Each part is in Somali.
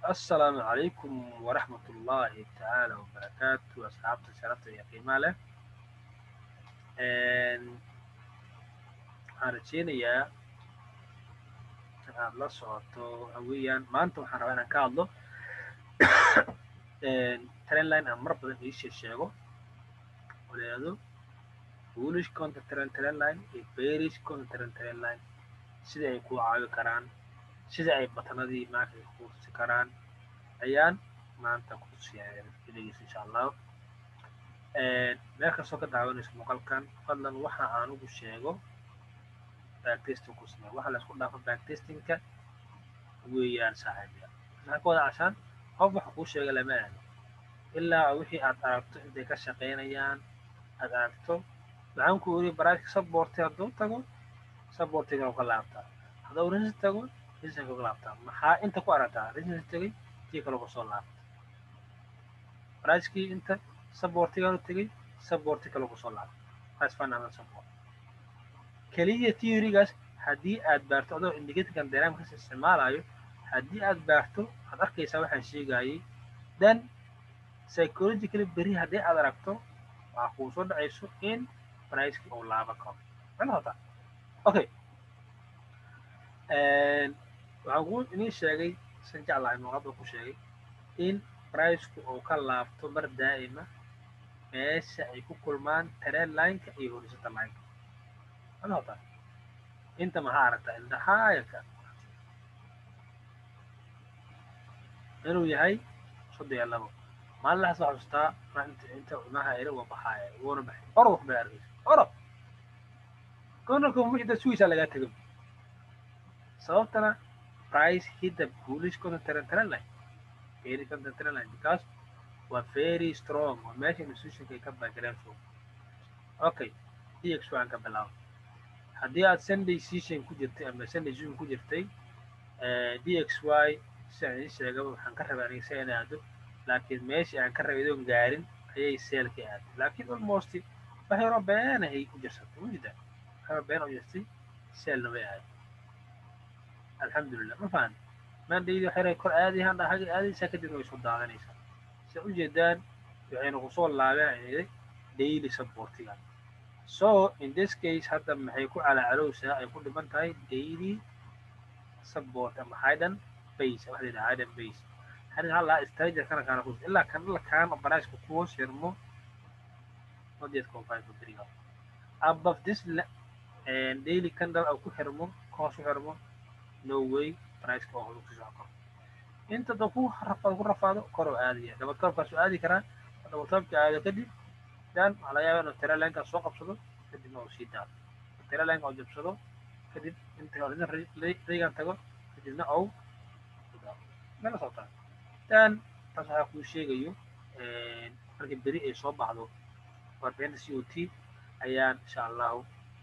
السلام عليكم ورحمة الله تعالى وبركاته أصحابتي شرفت يا qiimaa leh waxaan rajeynayaa in aad la socoto haweyaan maanta waxaan rabaa inaan ka hadlo trendline aan mar badan iishe sheego oo leedo bullish counter trend trendline iyo bearish counter trend trendline sida ay ku caawi karaan sida ay batanadii maarka ku tusi karaan ayaan maanta ku tusiyaa videogiisa insha allah meel kastoo ka daawanayso muuqaalkan fadlan waxa aan ugu sheego backtesting ku samee waxa la isku dhaafo backtestingka weeyaan saaxiibya maxaa ka wada cashaan qof waxa kuu sheega lama aado ilaa wixii aad aragto intay ka shaqaynayaan aad aragto waxaan ku yiri baraashka saborti hadduu tago sabortiga ka laabtaa hadduu rinsi tago rinsiga ka laabtaa maxaa inta ku aragtaa rinsi tagay tii kale kusoo laabta baraashkii inta sabortigaanu tegay saborti kale kusoo laabta price fundamental support keliya theorygaas haddii aad baarto adoo indicatorkan dynamics isticmaalayo haddii aad baarto waxaad arkaysaa waxaan sheegayay then psychologically beri haddii aad aragto waxaa kuu soo dhacayso in priceki uu laaba karo maxay okay waxaan kuu inii sheegay san jeclahay muuqaalba ku sheegay in priceku uu ka laabto mar daa'ima meesha ay ku kulmaan trend lineka iyo horisontal lineka maxay inta maxaa aragtaa indhahaayaka inuu yahay soddon iyo labo maalin laxas waxaa xustaa inta imaha ere waa baxaaya wuuna baxay oro wax bay arkaysa oro konalka wixii dad sugisaa lagaa tego sababtana price hit the bullish content trend trend line very content trend line because waa very strong waa meesha institutionka ay ka background fog okay dx waan ka bilaabo haddii aad sunday session ku jirtay ama sunday zoom ku jirtay dxy si aan idiin sheegaba waxaan ka rabay aniga si aan aado laakiin meeshii aan ka rabay idoon gaarin ayay seelka aaday laakiin almost wax yaroo beenahay ku jirsatay mujida wax yaroo been u jirtay seelna way aaday alxamdulilah ma fahan mandaydi wax yaray kor aadayahaan dhahaga aadaysaa kadibna way soo daadanaysaa si ujeedaan waxayna kusoo laabeen daily supportiga so in this case hadda maxay ku calacalowsaa ay ku dhiman tahay daily support ama hidden base waxa la yidhaha hidden base harin halaa stranger kana kaana kus ilaa kan ila kaan barashka kuwa shirmo nodiet confine for three above this daily candle oo ku xirmo koos ku xirmo no way priceka oo horu kusoo karo inta da ku rafaado ku rafaado kor oo aadaya double topkaasu aadi karaa double topka aado kadib dan waxaa laga yaabaa inuu tiralenka soo qabsado kadibna uu sii daado tiralenka oo jabsado kadib inta regan tago kadibna ou mela socotaa dan taas waxaa kuu sheegayo markii beri ay soo baxdo warbixinta c o t ayaan insha allahu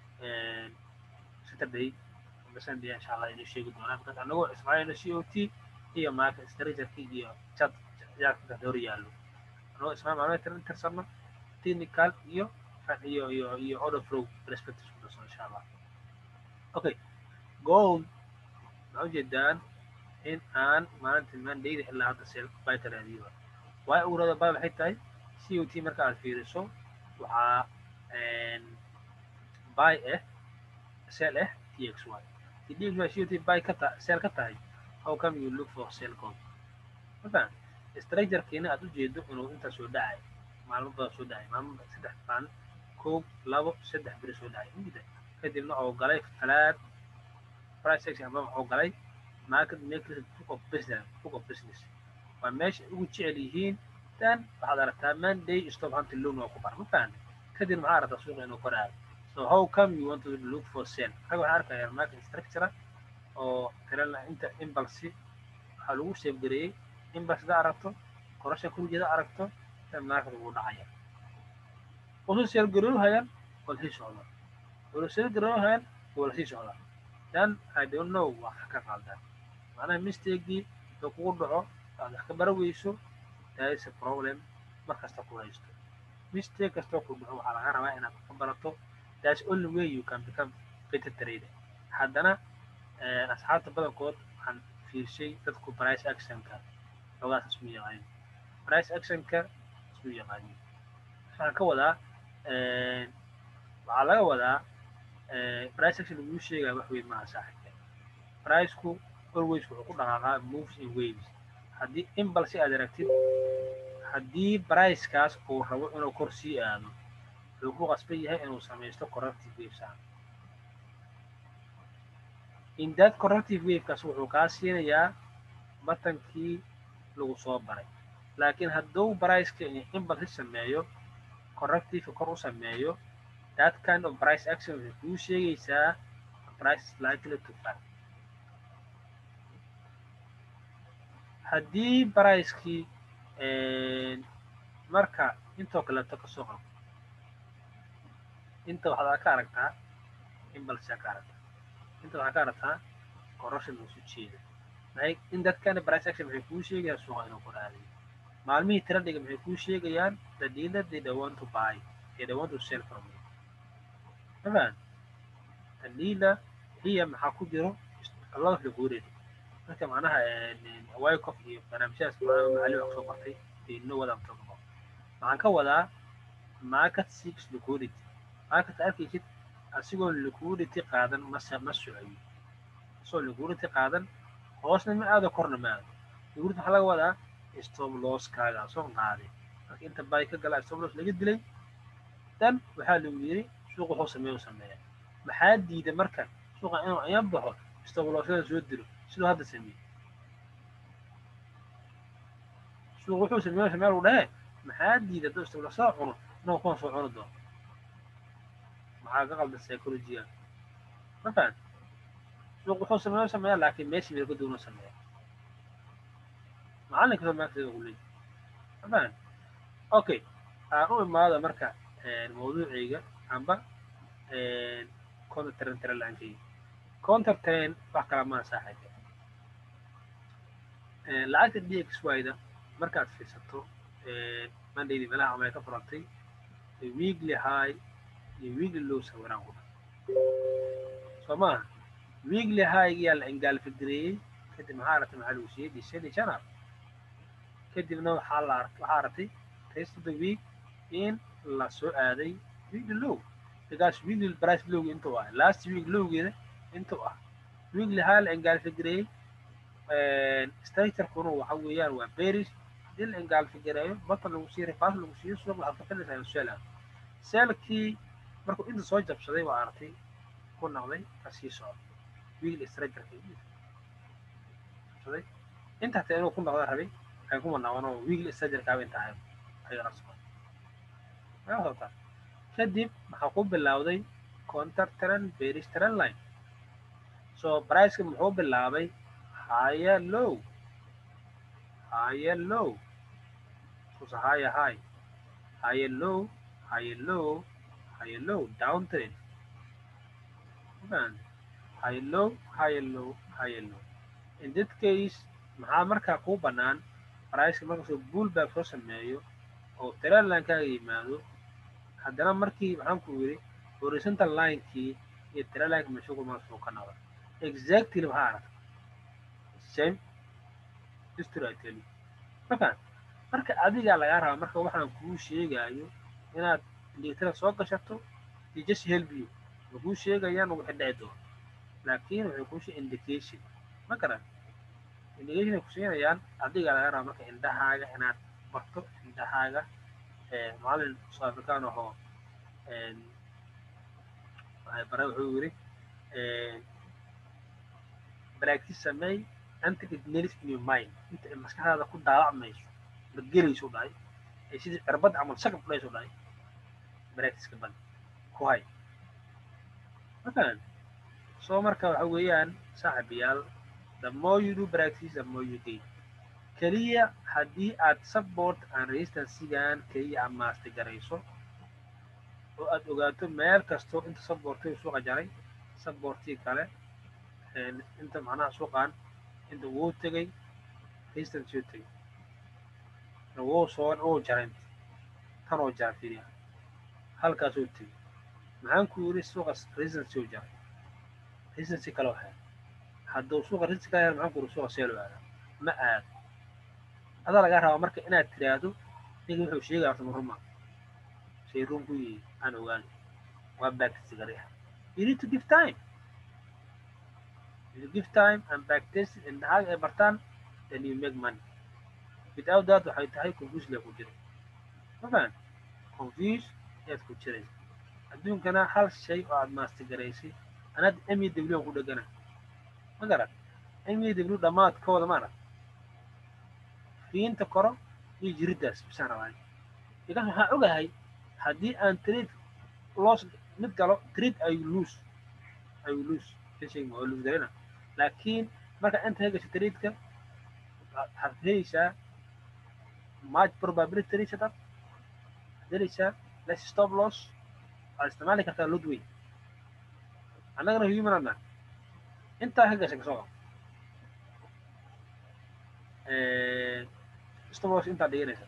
saturday ama sunday insha allah inuu sheegi doonaa markaas anagoo ismaaciilna c o t iyo maaka stragerki iyo chat yaaka hor yaallo anagoo ismaaciil maalmeed tirsano technical iyo iyo iyo iyo order flow perspective ku dhaso insha allah okay gold waxaa ujeedaan in aan maalinta mandayda ilaa hadda seel bayta raadiyo waay urada bay waxay tahay c o t marka aad fiiriso waxaa buy ah sell ah t x y t d x y c o t buy ka ta sell ka tahay how come you look for sell code mafaham structurekeena aad ujeedo inuu intaa soo dhacay maalmo badan soo dhacay maalmo saddex baan koob labo saddex beri soo dhacay mujida kadibna oo galay falaad price action ama oo galay market makers book of business book of business waa meesha ugu jecel yihiin dan waxaad aragtaa monday stop hunting loan waa ku bar ma fahan kadib maxaa aragtaa suuqa inuu kor aado so how come you want to look for sale rag waxaan arkaya market structure oo tirala inta imbalsi waxaa lagu seefgareeyey imbalsi da aragto korasha kurjeeda aragto market wuu dhacaya wuxuu seelgaroohayaan waa lasii socdaa wuxuu seelgaroohayaan waa lasii socdaa then i don't know waa ka qaldan macnaha mistakegii oo kugu dhaco aad wax ka bara weyso that is a problem mar kasta ku haysto mistake kastoo ku dhaco waxaa laga rabaa inaad ka barato that's only way you can become better trader haddana asxaabta badankood waxaan fiirshay dadku price actionka xoogaas ismu yaqaanin price actionka ismu yaqaanin waxaan ka wadaa waxaa laga wadaa price action laguu sheegaya wax weyn maaha saaxibka priceku always wuxuu ku dhaqaaqaa moves in waves haddii imbalse aad aragtid haddii pricekaas uu rabo inuu kor sii aado wuxuu ku qasban yahay inuu samaysto corrective wavesaan in that corrective wavekaas wuxuu kaa siinayaa batankii lagu soo baray laakiin hadduu priceka imbalse sameeyo corrective kor u sameeyo that kind of price action waxay kuu sheegaysaa price is likely to fall haddii pricekii marka intoo kaleeto kasoo qabo inta waxaad ka aragtaa imbalse ka aragtaa inta waxaa ka aragtaa corruption uu soo jeeda maxay in dadkana price action waxay kuu sheegayaan suuqa inuu kor aadayo maalmihii tiradhiga maxay kuu sheegayaan the dealer they don't want to buy they don't want to sell from you mafaan the dealer hiya maxaa ku jiro a lot of liquidity marka macnaha wycof iyo barnaamijyadaas macali wax soo bartay they know what I'm talking about waxaan ka wadaa market seeks liquidity market arkaysid asigoo liquidity qaadan mase ma socoyo asagoo liquidity qaadan hoosna ma aado korna ma aado liquidity waxaa laga wadaa stop losskaaga asoo qaaday marka inta bay ka galaa stop loss laga dilay dan waxaa lagu yiri suuq wuxuu sameeya u sameeya maxaa diida marka suuqa inuu ayan baxo stop lossyada soo dilo siduu hadda sameeyey suuq wuxuu sameeya meel uu dhahe maxaa diida hadduu stop loss cuno inuu kuwan soo cuni doono maxaa ka qaldan psychologiga ma fahan suuq wuxuu sameeya sameeya laakiin meeshii meel ka duwan sameeya macalinka soo maagteeda ugu leeyahy ma fahan okay aan u imaado marka mawduucayga amba counter train tira la-aankayga counter train wax kala maa saaxiiba lacagta dxyda markaad fiirsato mandaydi meelaha amay ka furantay weekly high iyo weekly low sawiraan ku soo maaha weekly high-giyaa la engaalfigareeyey kadib maxaa aragtay maxaa lagu siiyey december januar kadibna waxaa la waxaa aragtay rest of the week in la soo aaday weekly low because weekly price lowga intuu ah last week lowgeeda intuu ah weekly high la engaalfigareeyey structurekuna waxa weeyaan waa bearish haddii la engaalfigareeyo batan lagu siiyo rifaas lagu siiyo suuq waxaad ka filaysaa inuu seel aado seelkii markuu inta soo jabsaday waa aragtay ku noqday kasii socda weekly structureka jabsaday inta hataa inuu ku noqda rabay waxay ku manaawan oo weekly structurekaaba inta ahayd ayagana socda maa socotaa kadib maxaa ku bilowday counter trend bearish trend line so priceka muxuu bilaabay higher low higher low susa higher high higher low higher low higher low down trend higher low higher low higher low in that case maxaa markaa kuu bannaan priceka markasoo bullback soo sameeyo oo trend line kaaga yimaado haddana markii maxaan ku yidhi horizontal linekii iyo trend lineka meeshugu markasuu ka noqda exactly maxaa aragta same history I tell you markaan marka adigaa lagaa rabaa marka waxaan kuu sheegaayo inaad liitara soo gashato iyo just help you ma kuu sheegayaan wixii dhici doono laakiin waxay kuu sheeg indication ma garan indication ay ku siinayaan adigaa lagaa rabaa marka indhahaaga inaad barto indhahaaga macallin soo afrikaan ahoo bare wuxuu yiri practice sameey until it nails in your mind inta ay maskaxdaada ku daawacmayso ma gelayso dhahay ee sidii cirbad camal shakab kudhayso dhahay practiceka bad ku hay mafahan soo marka waxa weeyaan saaxibayaal the more you do practice the more you gain keliya haddii aad support and resistancegan keliya aad maasti garayso oo aad ogaato meel kastoo inta supportiga suuqa jaray supportii kale inta macnaha suuqan inta wuu tegay resistance uu tegay wuu soo wuu jaray tan oo jara fiiriya halkaas uu tegay maxaan ku yiri suuqa resistance uu jaray resistance kale waxay hadduu suuqa resistance kale maxaan ku yiri suuqa seel uu aadaa ma aado adaa lagaa rabaa marka inaad tiraahdo ninka wuxuu sheegaya horta maruma shay run ku yihi aan ogaan waa backtest gari ah you need to give time you give time and backtest and hag ay bartaan then you make money without that waxay tahay confuse lee ku jira ma fahan confuse ayaad ku jiraysa adduunkana hal shay oo aad maastigaraysay anaad m e w aan ku dhegana ma garan m e w dhammaadkooda maarag fiinta koro iyo jiriddaas bisaan rabaa because waxaan ogahay haddii aan trade loss mid galo trade ay lose ay lose shay ma lose garina laakiin marka inta hegasho trade-ka waxaad helaysaa much probability reach dad waxaad helaysaa less stop loss waxaad isticmaali kartaa lot weyn annagana human adna intaa ka gashay kasoo stop loss intaa dhiganaysa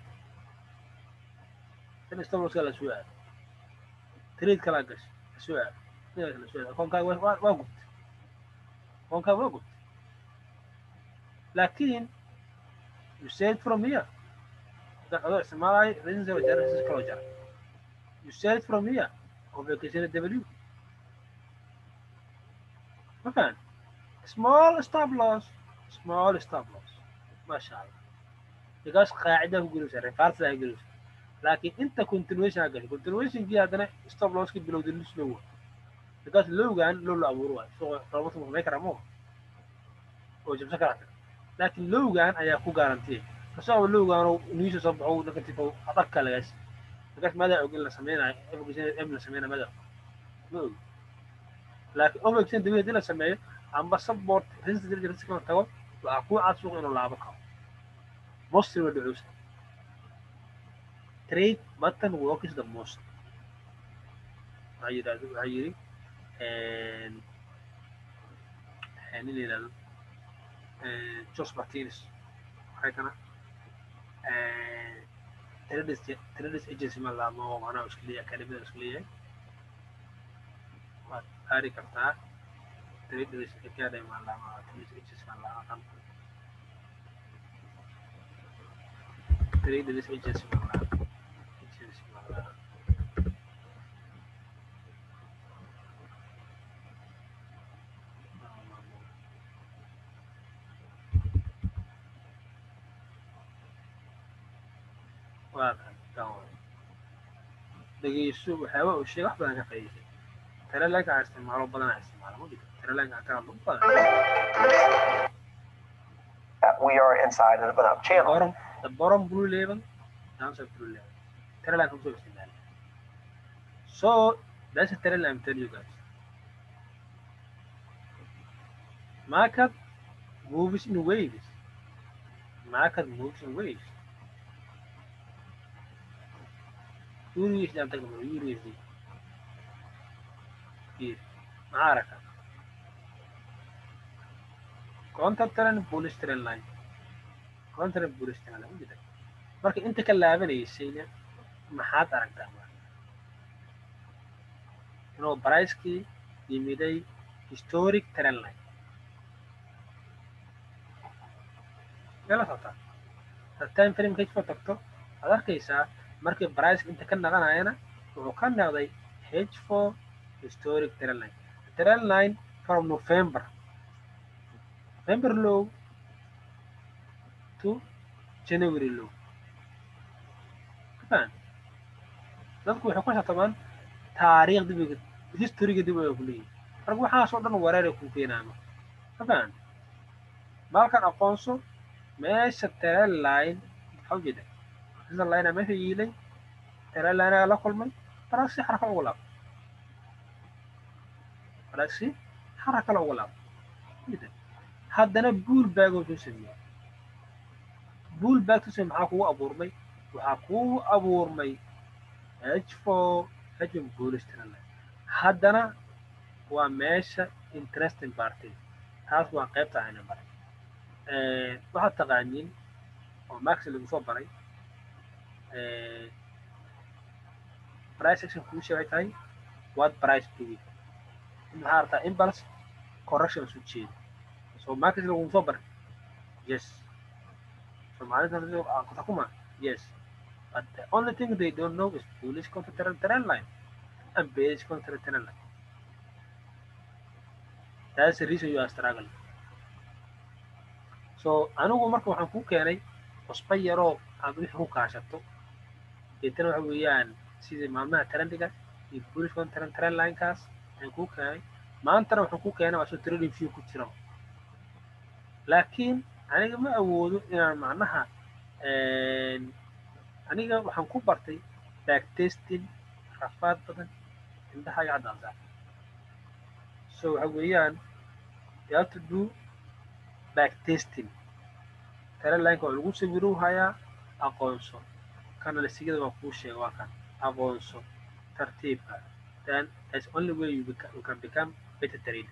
in stop loss la soo aado trade kala gashay la soo aado la soo aado akoonkaaga waa waa gubtay akoonkaaga waa gubtay laakiin you said from here dadka adoo isticmaalayo reasons oo jara reasons kaloo jara you said from here oo vacation w ma fahan small stop loss small stop loss masha allah because qaacida ku gelaysa refarsa ku gelaysa laakiin inta continuation ha gashay continuationkii haddana stop losski bilowda lis low because lowgan low la abuuro waayo suuqa roobatu ma samay karaa moo oo jabsan karaa laakiin lowgan ayaa ku garantiyay kasoo lowgan niisa soo baxo negative adagka lagaas markaas madaa og in la sameynayo m la sameynayo madaa ma og laakiin overexen dabi hadii la sameeyo amba support resistance risk la tago waxaa ku cad suuqa inuu laabo karo mostly waa dhucuusa trade button works the most waxaa yidhahdo waxaa yidhi nin la yidhahdo Jos Martinez waxay kana traders agency ma laamo oo macnaha isku leeyahay akademiyada isku leeyahay waad aari kartaa traders academy ma laamo traders agency ma laamo traders agency ma laamo agency ma laamo waa kan dhegeyso waxyaaba uu sheegay wax badan ka faa'iiday telelanka aan isticmaalo badan aan isticmaalo ma jirto telelanka aan ka hadlo badan We are inside of an up channel. bottom the bottom blue level downside blue level telelanka kusoo isticmaali so that's a telelanka I'm telling you guys market moves in waves market moves in waves USD aan tagno USD here maxaa aragtaa counter trend bullish trend line counter trend bullish trend line ujeeda marka inta ka laabanaysayna maxaad aragtaa inuu pricekii yimiday historic trend line mela socotaa had time frame kajfa tagto aad arkaysaa markii price inta ka naqanayana wuxuu ka noqday h4 historic trend line trend line from november november low to january low kafaan dadku waxay ku xatamaan taariikh dib historyga dib ay ku leeyihin marka waxaasoo dhan wareer ay ku keenaama kafaan maalkan aqoonso meesha trend line maxaa ujeeda sida layna meesha yiilay telelaynaga la kulmay baraagsi xaraka ugu laab baraagsi xaraka la ugu laab haddana buul baagoo soo sameeyey buul baag tusay maxaa kugu abuurmay waxaa kugu abuurmay h four hajm bullish trendline haddana waa meesha interesting party taas waa qaybta ayna baray waxaad taqaaniin oo max lagu soo baray price action kuusha waxay tahay what price doing maxaa artaa impulse correction isu jeeda so market lagu soo baray yes so soomaalida kutakuma yes but the only thing they don't know is bullish counter trend trend line and bearish counter trend line that's the reason you are struggling so anigu marka waxaan ku keenay cusba yaroo aad wixii ku kaashato deetana waxa weeyaan sidii maalmaha trendiga iyo bullish counter trend linekaas ayaan kuu keenay maantana waxaan ku keenay waa soo trading view ku jira laakiin aniga ma awoodo inaan macnaha aniga waxaan ku bartay backtesting rafaad badan indhahaga caddaansa so waxa weeyaan you have to do backtesting taralineka waa lagu sawiru hayaa aqoonso kanalisigada waa kuu sheega waa kan aqoonso tartiibka then that's only way you, beca you can become better trader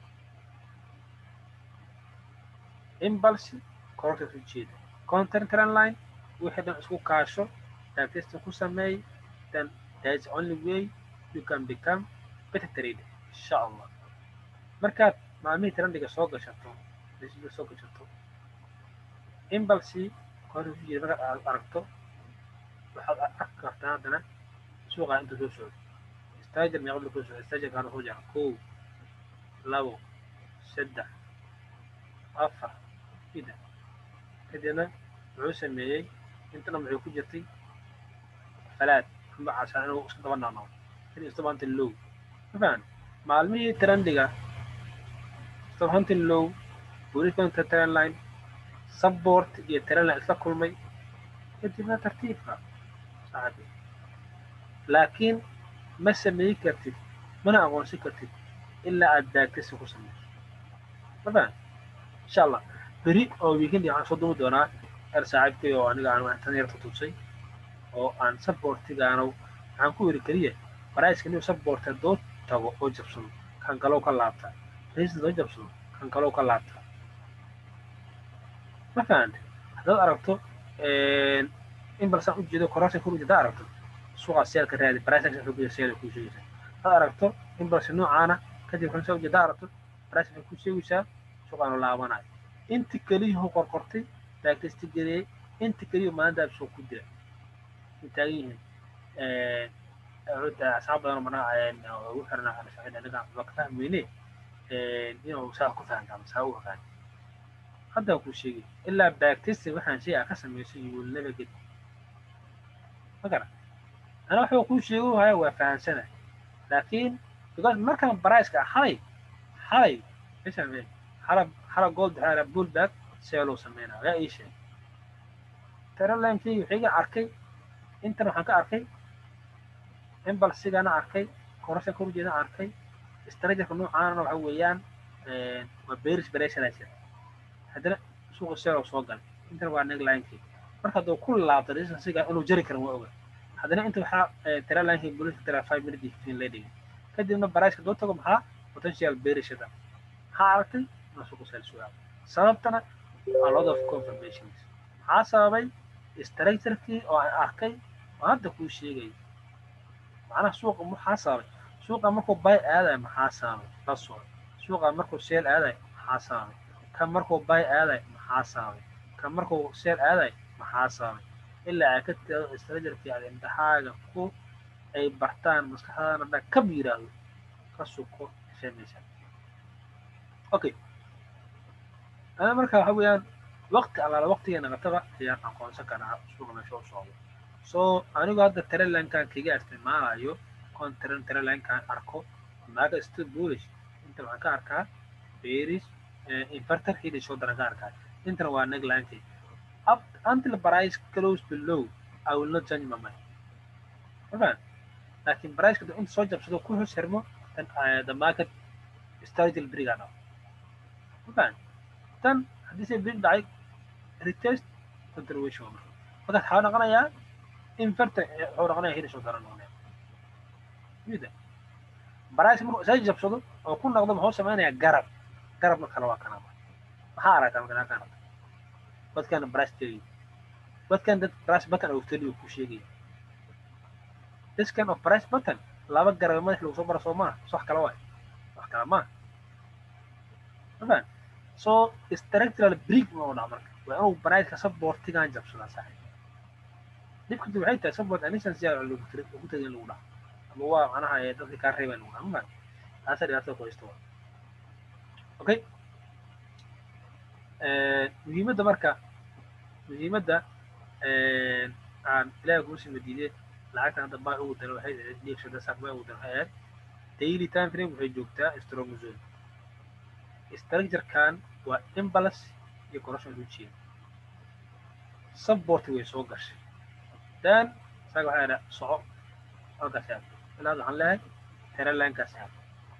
impulse kororka u jeeda content trend line wixii dhan isku kaasho backtesting ku sameey then that's only way you can become better trader insha allah markaad maalmihii trendiga soo gashato soo gashato impulse kororka u jeeda markaad aad aragto waxaad arki kartaa haddana suuqa inta soo socdo stager meeqad soo socdo stager kaana soo jara kow labo saddex afar ida kadibna wuxuu sameeyey intana wuxuu ku jirtay falaad amba casaan inuu iska daba naanao in istabanta low mafaan maalmihii trendiga istabanta low buriskonta trend line support iyo trend line isla kulmay kadibna tartiibka saaxibi laakiin ma sameey kartid mana aqoonsan kartid ilaa aad baagtasi ku sameyso mafaan insha allah beri oo weekend waxaan soo duumi doonaa er saaxiibkay oo aniga aan tan yar tutusay oo aan supportigaano waxaan ku yiri keliya baraiska inuu support haddoo tago oo jabsado kan kalow ka laabta raisda doo jabsado kan kalow ka laabta ma fahante haddaad aragto in balsaan u jeedo corruption kuru haddaad aragto suuqa seelka raadi price action wuxuu kuya seel kuu sheegaysaa haddaad aragto in balse noocaana kadib kan soo jeeda aragto price waxay kuu sheegaysaa suuqaanu laabanayo inta keliyuhu qorqortay baaktesti gareeyey inta keliyu maalintaa soo ku dira way taagan yihiin asxaab badan marna ugu xirna anaga waa ka fahmayne inuu saa ku fahantaa masaa u ogaan hadda kuu sheegay ilaa baaktesti waxaan shay a ka samayso you will never get ma gara ana waxba kuu sheego haya waa fahansana laakiin because markaan baraiska xalay xalay isame xala xala gold xala bullback seeluu sameynaa yaa ii sheeg taralinekii wixiga arkay intan waxaan ka arkay imbalsigana arkay korasha kor ujeeda arkay strategerka noocaana waxa weeyaan waa bearish pressure haddana suuqa seelow soo galay intan waa neglinekii marka hadduu ku laabto resistansiga inuu jari karin waa oga haddana inta waxaa taralinekii bulishka tara five minute iyo fifteen la dhigay kadibna baraiska doo tago maxaa potential bearishada maxaa aragtay inuu suuqa seel sugaabo sababtana a lot of confirmations maxaa sababay structurekii oo aan arkay oo hadda kuu sheegay macnaha suuqa maxaa sababay suuqa markuu bay aadayo maxaa sababay la soco suuqa markuu seel aadayo maxaa sababay kan markuu bay aadayo maxaa sababay kan markuu seel aadayo maxaa sababay ilaa ay ka tirado structurekii aad indhahaaga ku ay bartaan maskaxdaana dhan kab yiraahdo ka suko sheemaysa okay ana marka waxa weeyaan waqti allaala waqtigeena qataba ayaan aqoonsan karaa suuqa meesha u socdo so anigu hadda taralinkan kaga isticmaalayo kon taran taralinkan arko maaga still bullish inta waxaan ka arkaa bearish inverter hidi soo daran ka arkaa intana waa neglinekii up until price close below i will not change my mind mafaan laakiin priceka duu inta soo jabsado ku hoos xirmo then the market strategy briga dhaw mafaan tan haddii se brig dhacay retest continuation waa marka markaas waxaa noqonayaa inverter wuxuu noqonayaa hidi soo daran noqonaya mida price markuu isa jabsado oo ku noqdo muxuu sameynayaa garab garabna kale waa kanaba maxaa aragtaa marka kaa aragta dadkan price tegi dadkan dad price button oo teli ku sheegaya this kind of price button laba garab madax lagu soo bara soo maaha wax kale waay wax kale maaha mafaan so structural break ma u dhaca marka waa inuu briceka supportigan jabsadaa saaxiib dhibka dib waxay tahay support anishan si aan lagu tiri ugu tagin lagu dhaha ama waa macnaha ee dadka kaa reebaa lagu dhaha ma taasa dhibaatada ku haysta waa okay muhiimadda marka muhiimadda aan ilaahay kuu sima diiday lacagtan hadda baa ugu dara waxay ahayd dhiigshada saak baa ugu dara waxay ahayd daily time frame waxay joogtaa stromozone structure-kan waa imbalance iyo corruption u jeeda support way soo gashay dan isaga waxaa idhaa soco halkaas aad ilaad waxaan leeyahay teralankaas aad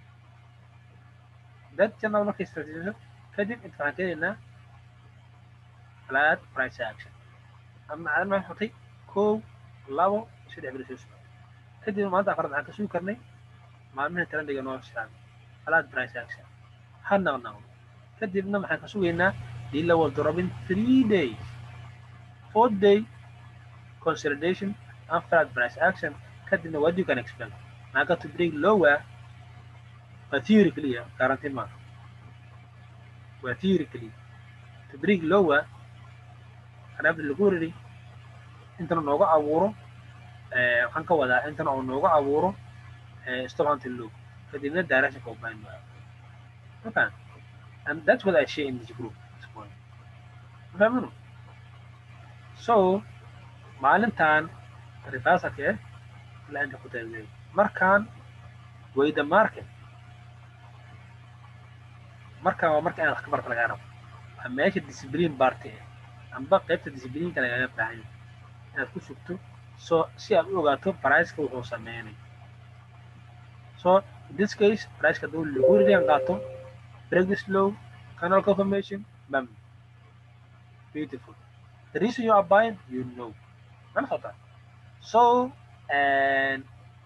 dad janal markay strategiso kadib inta waxaan keenaynaa flat price action ama macdan maxay xutay kow labo saddex beri soo socda kadib maanta afraad waxaan ka sugi karnay maalmihii trendiga noo socda flat price action ha naqnaqdo kadibna maxaan ka sugaynaa dila will drop in three days four day consolidation and flat price action kadibna what you can expect maaga to break lower waa theory guarantee maaha waa theory to break lower anaabda lagu riri intana nooga abuuro waxaan ka wadaa intana oo nooga abuuro stop hunting low kadibna direction ka ubahan maayo okay and that's what I share in this group this morning fahmino so maalintan reversalka eh ilaa inta ku taagay markaan way the market markaan waa marka inaad wax ka barta lagaa rabo waa meesha discipline barty ah amba qaybta disciplineka lagaga baahan yahay inaad ku sugto so si aad u ogaato priceka wuxuu sameynay so in this case priceka hadduu liquidity qaato break this low canal confirmation bam beautiful the reason you are buying you know mana socota so and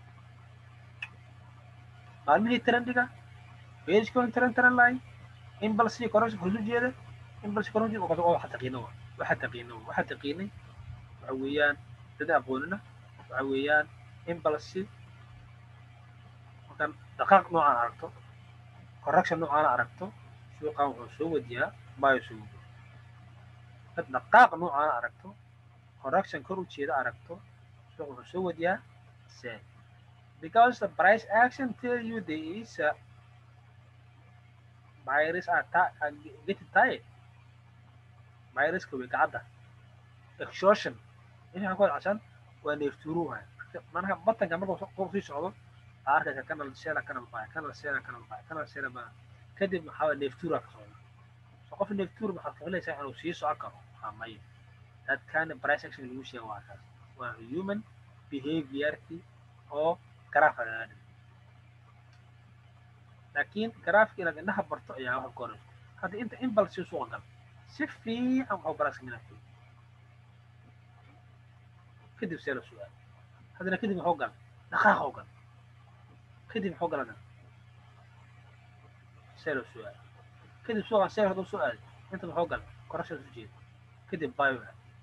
maalmihii trendiga pagecon trend trend line impulse correction hoos u jeeda impulse correction oo waa waxa taqiino waa waxa taqiino waxa taqiinay waxa weeyaan dad aqoonina waxa weeyaan impulse markaan dhaqaaq noocaan aragto correction noocaan aragto suuqan wuxuu soo wadiyaa bayo soo wadiya dad dhaqaaq noocaan aragto correction kor u jeeda aragto suuq wuxuu soo wadiyaa sell because the price action tell you there is a virus are, are getting tired viruska way kacadda exhaustion inaan ku cashan waa neeftuuruha manaha batanka marka qof sii socdo arkaysa kanal seela kanal baya kanal seela kanal baya kanal seela baya kadib maxaa waa neeftuura ka socda so qof neeftuur maxaad ka filaysaa inuu sii socon karo waa maya that kind of price action lagu sheega waa kaas waa human behaviorki oo garaaf lagaga dhigo laakiin garaafka inaad indhaha barto ayaa wax korayso hadda inta impulse suuqa gal si fiican waxu baraaska minaa kadib see la su-aal haddana kadib maxuu gal dhaqaaqoo gal kadib maxuu gal haddana see la su-aal kadib suuqan see hadduu soo aaday inta maxuu gal korashaas u jeeda kadib bio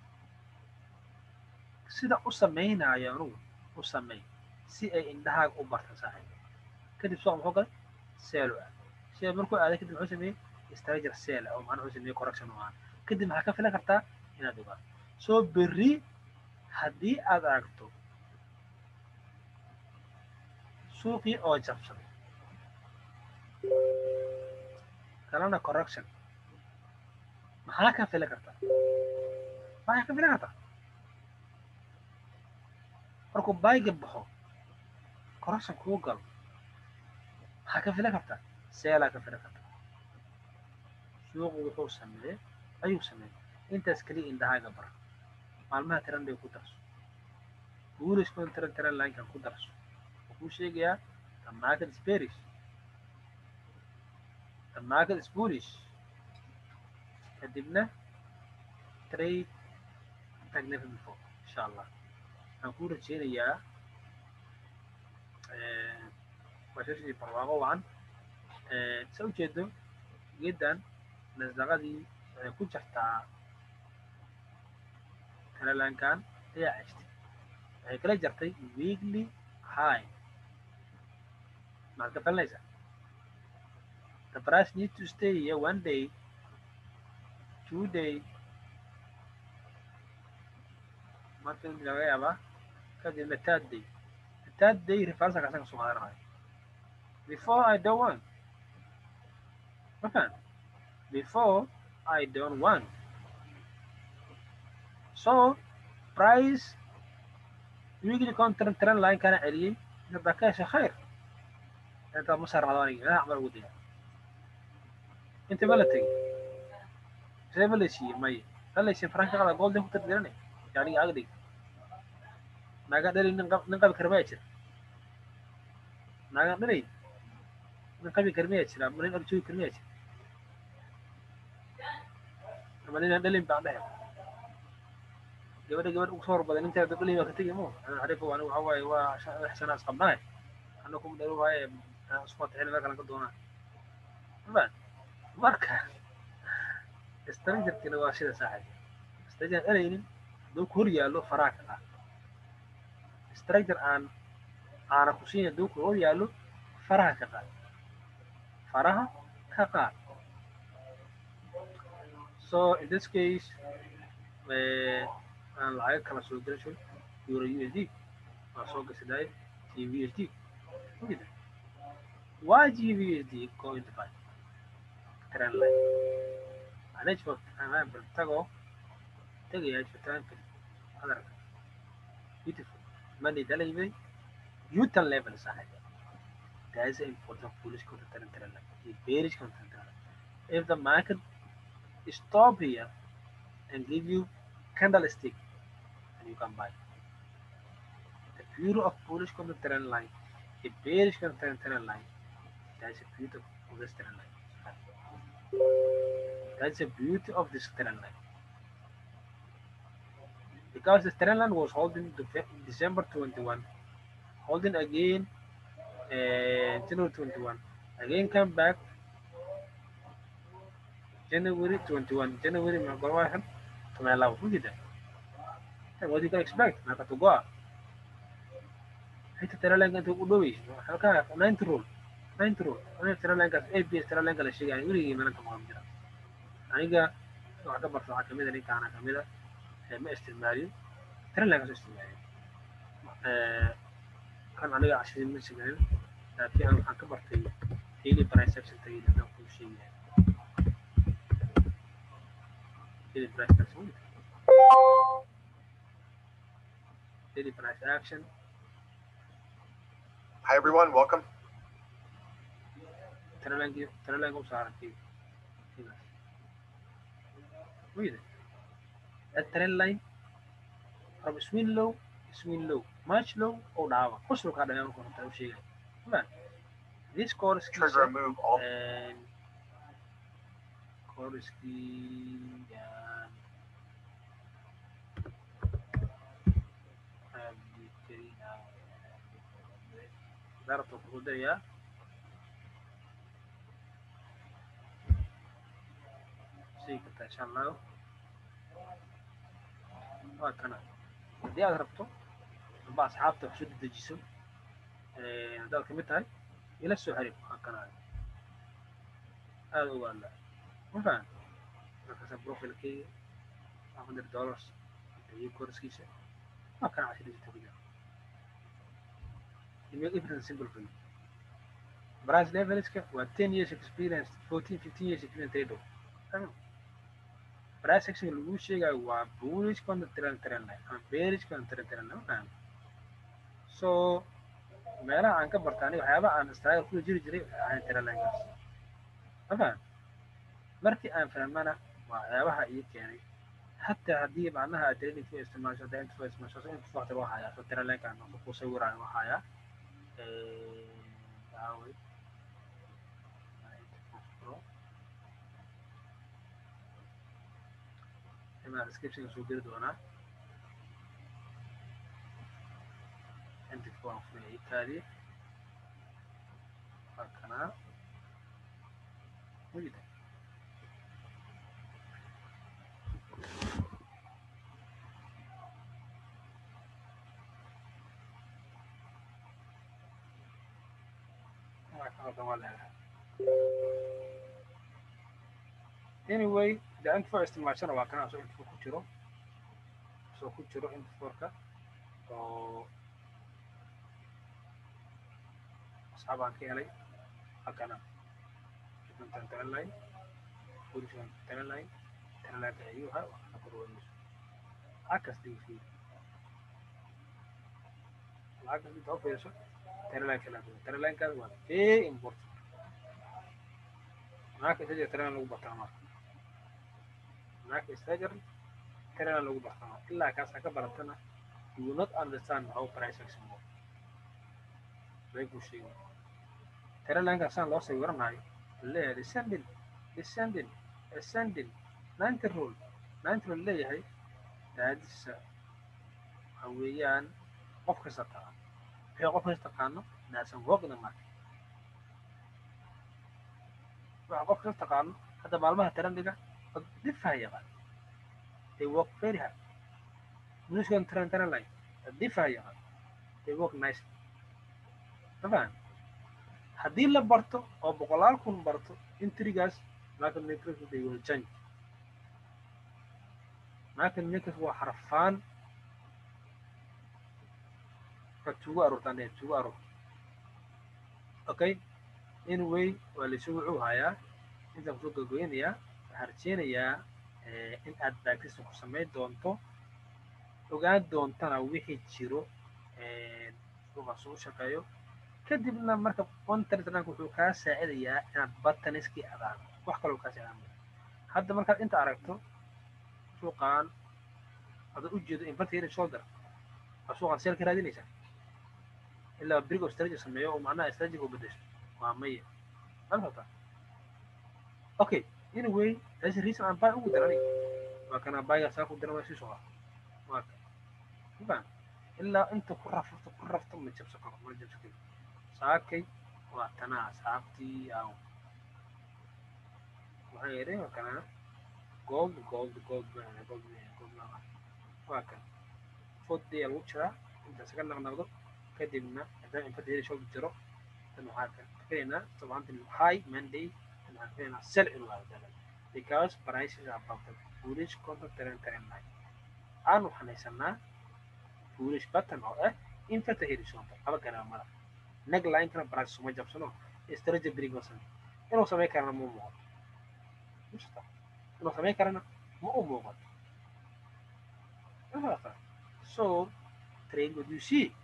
sida u samaynayo anugu u samey si ay indhahaaga u barta saaxiib kadib suuqa muxuu galay seelo aad see markuu aaday kadib muxuu sameeyey stranger seel oo macnaha wuxuu sameeyey correction oo aan kadib maxaa ka filan kartaa inaad ogaato soo berri haddii aad aragto suuqii oo jabsaday kalena correction maxaa ka filan kartaa maxaa ka filan kartaa markuu bayga baxo correction kuu galo maxaa ka filan kartaa seelaa ka filan kartaa suuqu wuxuu sameeyey ayuu sameeyey intaas keliya indhahaaga bar maalmaha tiranday ku darso buulishkon tiran tiran laankan ku darso wuxuu kuu sheegayaa the market is bearish the market is bullish kadibna trade tagnefa before insha allah waxaan kuu rajeynayaa washashii barwaaqo wacan sa ujeedo geedan nasdaqadii waxay ku jirtaa talalankan ayaa ceshtay waxay kala jartay weekly high maxaad ka falinaysaa the price need to stay here one day two day maanta in laga yaabaa kadibna third day the third day reversal kasan kasoo qaadanayo before I don't want okay before I don't want so price weekly contract trend line kana celiyey inta ka hesha khayr inta ma sarrado aniga inaa camal ugu daya inta ma la tegey see ma la siiyey maya la la siiyey faranka qada golden ku tardiranay yani agdig naga dhali nin qab nin qabi karmaya jira naga dhalay nin qabi karmaya jira ama nin arjoogi karmaya jira ama ninaan dhalin baan dhahay gabadha gabadha ugu soo horbaday ninteeda dhalin baa ka tegi mo arifa anigu waxa waaye waa lix sana is qabnaay ana kuma dhalo waaye isku fatixin meel kalan ka doonaa ma marka strangerkina waa sida saaxib stranger elaynin hadduu ku hor yaallo faraha ka qaad stranger aan aana ku siin hadduu ku hor yaallo faraha ka qaad faraha ka qaad so in this case aan lacag kala soo gelasho euro usd waa soo gasidaay tvsd ogida why gbusd go into five trend line management anaa tago tagayaa jiritaanka qadarka beautiful money dala yimid newton level saaxiib that is important foolish content trend line iyo bearish content trend line if the market stop here and give you candlestick and you can buy the beauty of bullish content trend line a bearish content trend line that's the beauty of this trend line that's the beauty of this trend line because the trend line was holding to December 21 holding again uh, January 21 again come back January 21 January ما قال واحد ثم لو وجد what you can expect ما كتبوا حتى ترى لك أنت قدوي حلقة 9 رول 9 رول أنا ترى لك أي بي ترى لك الشيء يعني يريد من أنت مهم جدا أنا أعتبر صراحة كمية لي كان كمية ما استثماري ترى لك استثماري كان علي 20 من سنين لكن أنا كبرت هيلي برايس أكشن تجي لنا كل شيء daily price action daily price action Hi, everyone. Welcome. ترى لانجي ترى لانجي وصار كذا كذا ويدا الترين لاين from swing low swing low much low او دعوة خش له كذا يوم كنا تعرف شيء ما this course Trigger a move. All and Korsky and Abdikarina. Darto Kudaya. sii kartaa insha allahu waa kana haddii aad rabto amba asxaabta wax soo dedejiso haddaad kamid tahay ila soo xiriir waa kana aada uga hadlaa ma fahan markaasa profilkeyga five hundred dollars iyo korskiisa waa kana cashiriisa tabiga You make everything simple for you. Price levelska waa ten years experience, fourteen, fifteen years experience trader. Price action lagu sheegayo waa bullish contra trend trend line ama bearish contra trend trend line. ma fahan So meelaha aan ka barta aniga waxyaabaha aan struggle kula jiri jiray waxay ahayn trend linekaas. Ma fahan markii aan fahmana waa waxyaabaha ii keenay حتى هدي معناها trading في استعمال شو ده انت في استعمال شو انت في وقت الواحد يعني ترى لك انه مصور عن واحد دعوي اما description شو قرد وانا انت تكون في تالي هكذا وجد anyway de inta faa isticmaashana waa kana asoo inta ku jiro kaasoo ku jiro intaforka oo asxaabaan ka helay halkana intan taranline boliskan taranline taranlineka ayuha waxna korwanayso lacag kasta ifi lacag kasta inta u fiiriso taranlineka la taranlinekaas waa very important naaka isaga taranline lagu bartaa marka naaka stager taranline lagu bartaa marka ilaa kaasaa ka baratana you will not understand how price action work bay ku sheegay taranlineka saan loo sawiranayo leeyahay descending descending ascending ninety rule ninety rule leeyahay daadisa waxa weeyaan qof kasta taqaan wixii qof kasta taqaano naasan work in the market waxa qof kasta taqaano hadda maalmaha tarandiga dad difaha yaqaan they work very hard muniskan taran taran line dad difaha yaqaan they work nicely mafaham haddii la barto oo boqolaal kun barto intrigaas market makers they will change market makers waa xarfaan ka tugu aroortaan ee tugu aroor okay anyway waa laysu wuxuu hayaa intaan kusoo gogoynayaa waxaan rajeynayaa in aad baagtisa ku samayn doonto ogaan doontana wixii jiro suuqaas u shaqeeyo kadibna marka ontartrank wuxuu kaa saacidayaa inaad bataniskii adaan wax kaloo kaa saacidaa hadda markaad inta aragto suuqan ada u jeedo inverted shoulder waa suuqan seel ka raadinaysaa ilaa brig of strategy sameeyo oo macnaha strategy u bedesho waa maya malfata okay anyway that's the reason aan buy ugu daranay waa kana buyga saa ku daran waa sii socdaa waa ka mafaham ilaa inta ku rafto ku rafto ma jabso karo ma jabso karo saakay waa tanaa asxaabtii aan waxaan yidhi waa kana gold gold gold baan gold gold baan waa kan foddiya lagu jiraa inta isaga naqnaqdo kadibna haddaan infadiyada shoob jiro tan waxaa ka filaynaa tobantan high monday tan waxaan filaynaa sell inuu aado because prices are above the foolish contract trend trend line aan waxaan haysanaa foolish button oo ah infata horizontal laba garaamada neg linekana price suma jabsano strategy brig ma samey inuu samey karana ma muuqato inuu samey karana ma u muuqato so trade what you see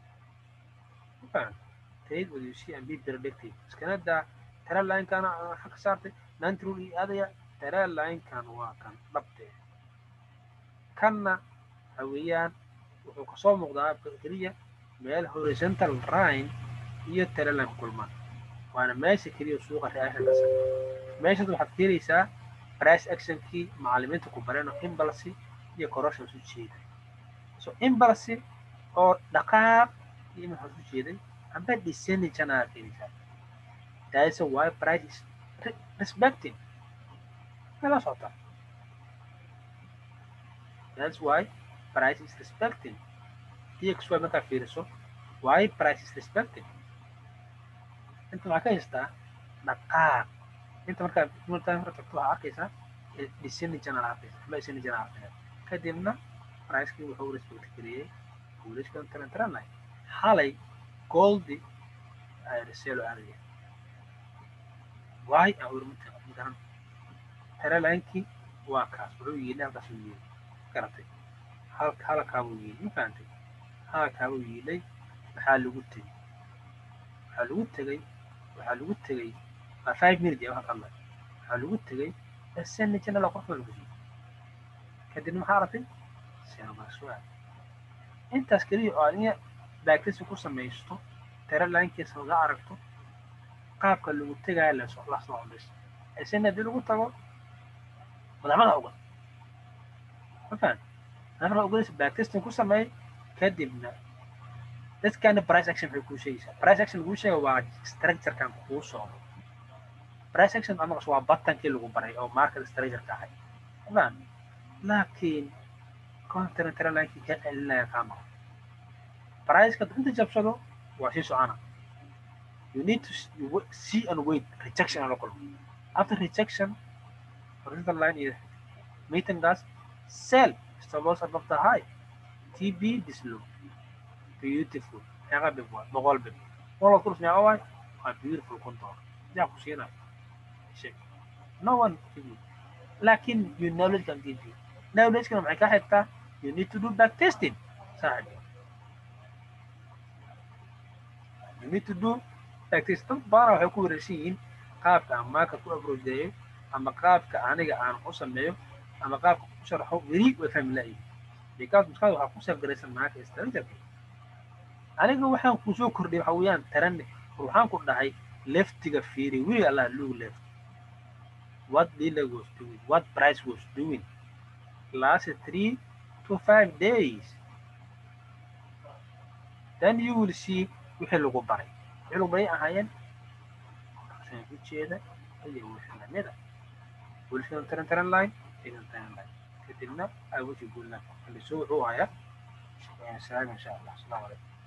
trade what you see and be predictive iskanada tara linekana waxa ka saartay nantrul iyo aadaya tara linekan waa kan dhabtee kanna waxa weeyaan wuxuu kasoo muuqdaa keliya meel horizontal line iyo tara line kulmaan waana meesha keliya suuqa reaction ka sameeya meeshaas waxaad keenaysaa price actionkii macallimiinta ku bareen oo imbalsi iyo corruption isu jeeday so imbalsi oo dhaqaaq iyo maxaa isu jeeday amba descending channel aad keenaysaa that is why price is respecting mela socota that's why price is respecting dxy markaa fiiriso why price is respecting inta waxaa ka haystaa dhaqaaq inta markaa markaa markaa tagto waxaa arkaysaa descending channel arkaysa ama descending channel arkaysa kadibna pricekii wuxuu respect geliyey guulishkan taran taranay xalay goldi ay reselo aadaya why aan urmata garan taralaynkii waa kaas wuxuu yidhi halkaas uu yidhi garatay halka halkaa buu yidhi ma fahantay halkaa buu yidhay maxaa lagu tegey waxaa lagu tegey waxaa lagu tegey waa five minute ee waxaa hadlay waxaa lagu tegey ascending channel qof baa lagu siiyey kadibna maxaa aragtay selmaswaa intaas keliya oo adiga baagtisi ku samaysto tara laankiisa laga aragto qaabka lagu tegaya lasoo lasoo codis ascending haddii lagu tago madaxmada uga ma fahan madaxmada ugadaysa baagtistin ku sameey kadibna dadkana price action waxay kuu sheegaysaa price action lagu sheega waa structurekan kuu socdo price action amagas waa batankii lagu baray oo market structureka ahay faham laakiin content tralankii ka celinaya kaa maqan priceka inta jabsado waa sii socona you need to you see and wait rejection aan la kulmo after rejection horizontal line iyo meeting gas sell stabilize above the high TB this low beautiful meeqa bib waa boqol bib boqol kurs meeqa waay waa beautiful konton yaa ku siinayo sheeg no one give you laakin your knowledge can give you knowledge kana maxay ka xigtaa you need to do back testing saaxib you need to do back test dad badan waxay ku wareersan yihiin qaabka aan market ku approacheeyo ama qaabka aniga aan u sameeyo ama qaabka ku sharaxo weli way fahmi laayihin because maskaxda waxaa ku safgaraysan market structure aniga waxaan ku soo kordhiyay waxa weeyaan taran waxaan ku dhahay leftiga fiiri weli allah lug left what dealer was doing what price was doing last three to five days then you will see wixii lagu baray wixii lagu baray ahaayeen saan u jeeda iyo wixii lamida wilson taran taran line taran taran line kadibna i wish you good luck so wuxuu hayaa salaam insha allah asalaamu calaykum